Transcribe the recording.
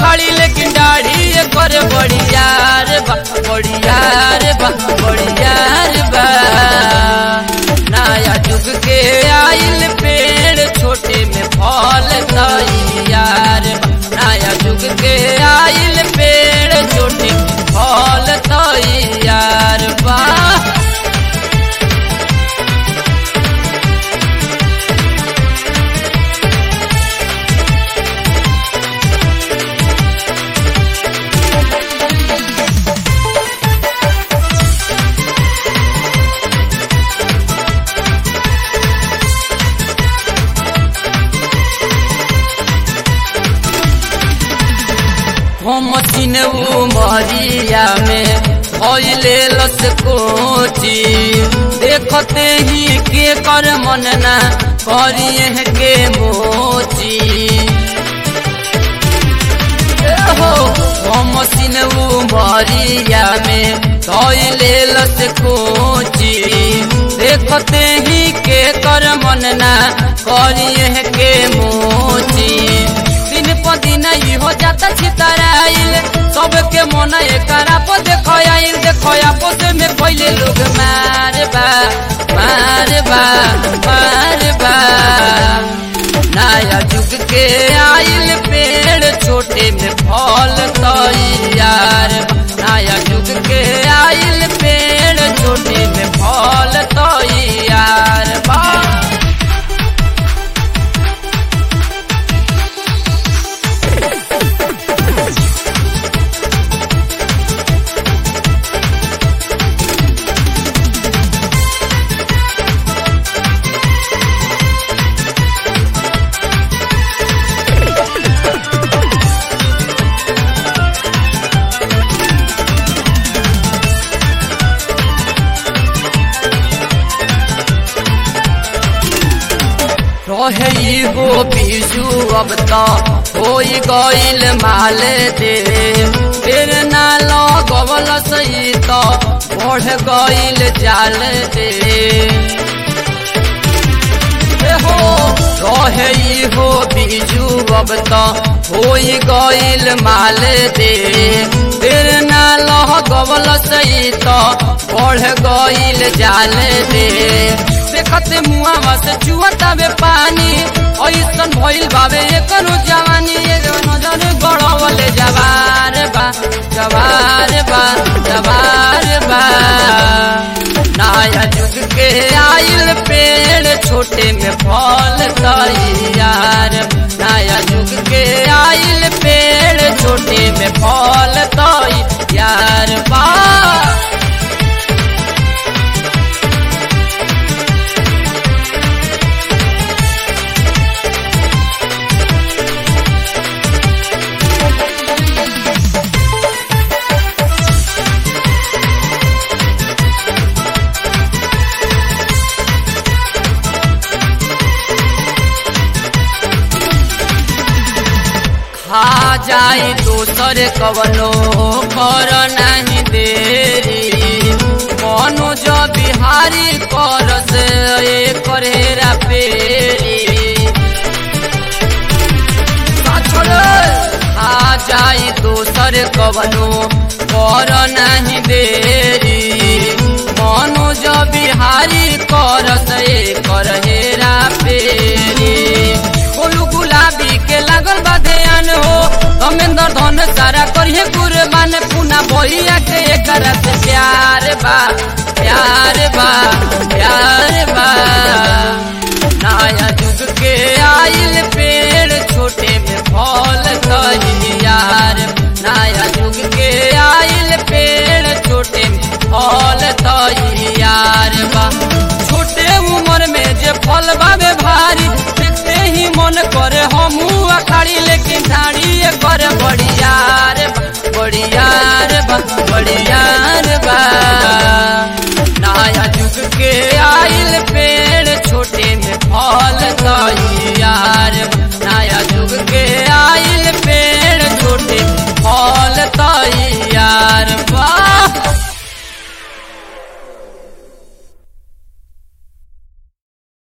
अखाड़ी लेकिन दाढ़ी कर बढ़िया रे बा बढ़िया रे बा बढ़िया रे बा नया जुग के आइल पेड़ छोटे में फल तैयार बा नया जुग के आइल पेड़ छोटे में फल तैयार बा हम तीन उमरिया में भइले लस कोची देखते ही के कर मन ना करिए के मोची ए हो हम तीन उमरिया में भइले लस कोची देखते ही के कर मन ना करिए के मोची दिन प दिन ई हो जाता छितराइल सबके मन एकरा पर देखो आइल देखो आपस में पहले लोग मार बा मार बा मार बा नया जुग के आइल पेड़ छोटे में फल तैयार बा। नया जुग के आइल पेड़ छोटे में फल तैयार बा रहे गो बीजू अब तो हो गईल माल दे फिर ना लगवल सही तो बढ़ गईल जाल दे ए हो रहे हो बीजू अब तो हो गईल माल दे फिर ना लगवल सही तो बढ़ गईल जाल दे देखते मुआ से चुअता बे पानी ऐसन भइल बाबे एकरो जवानी एगो नजर गड़वले जवार बा जवार बा जवार बा नया जुग के आइल पेड़ छोटे में फल तैयार नया जुग के आइल पेड़ छोटे में फल तैयार बा खा जाई दोसर कवनो कर नहीं देरी मनोज बिहारी कर से करेरा पेरी खा जाई दोसर कवनो कर नहीं देरी मनोज बिहारी कर से करेरा पेरी बोलू गुलाबी के लागल बा ध्यान हो धमेंद्र धन सारा करिए कुर्बान पुना भैया के एकर से प्यार बा प्यार बा प्यार बा नया जुग के आइल पेड़ छोटे में फल तैयार नया जुग के आइल पेड़ छोटे में फल तैयार बा छोटे उम्र में जे फल बाबे भारी देखते ही मन करे हमू अखाड़ी लेकिन ढाड़ी कर बढ़िया